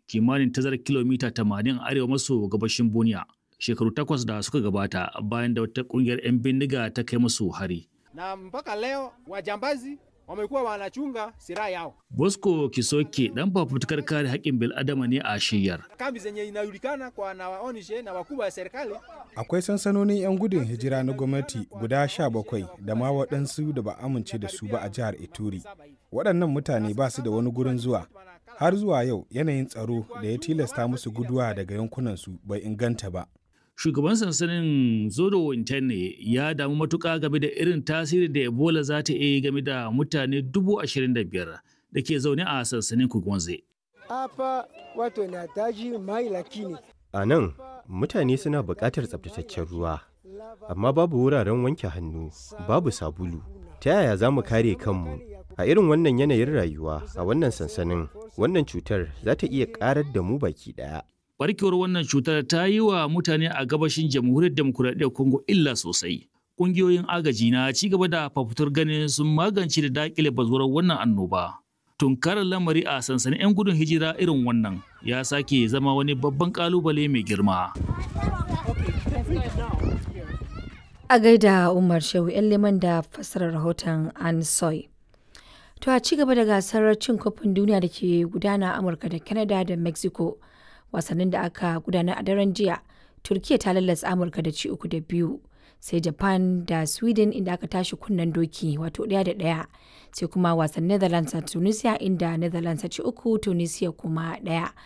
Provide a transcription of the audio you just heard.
kimanin tazarar kilomita 80 arewa maso gabashin Bunia. Shekaru takwas da suka gabata bayan da wata kungiyar 'yan bindiga ta kai musu hari. Na mpaka leo wajambazi wamekuwa wanachunga silaha yao. Bosco Kisoke dan fafutukar kare haƙƙin bil'adama ne a shiyar. Kambi zenye inajulikana kwa na waonishe na wakubwa wa serikali. Akwai sansanonin 'yan gudun hijira na gwamnati guda sha bakwai da ma waɗansu da ba amince da su ba a jihar Ituri. Waɗannan mutane ba su da wani gurin zuwa. Har zuwa yau yanayin tsaro da ya tilasta musu guduwa daga yankunansu bai inganta ba. Shugaban sansanin Zodo Interne ya damu matuƙa game da irin tasiri da Ebola za ta iya game da mutane dubu ashirin da biyar da ke zaune a sansanin Kugonze. Hapa watu wanahitaji mai lakini A nan, mutane suna buƙatar tsabtataccen ruwa, amma babu wuraren wanke hannu, babu sabulu. Ta yaya za mu kare kanmu? A irin wannan yanayin rayuwa a wannan sansanin, wannan cutar za ta iya ƙarar da mu baki ɗaya. Barkewar wannan cutar ta yi wa mutane a gabashin jamhuriyar demokuraɗiyyar Congo illa sosai. Ƙungiyoyin agaji na ci gaba da fafutur ganin sun magance da daƙile bazuwar wannan annoba. Tunkarar lamari a sansanin 'yan gudun hijira irin wannan ya sake zama wani babban ƙalubale mai girma. A gaida Umar Shehu 'yan liman da fassarar rahoton Ansoy. To a ci gaba da gasar cin kofin duniya da ke gudana a Amurka da Canada da Mexico. wasannin da aka gudanar a daren jiya turkiya ta lallasa amurka da ci uku da biyu sai japan da sweden inda aka tashi kunnen doki wato ɗaya da ɗaya sai kuma wasan netherlands a tunisia inda netherlands ta ci uku tunisia kuma ɗaya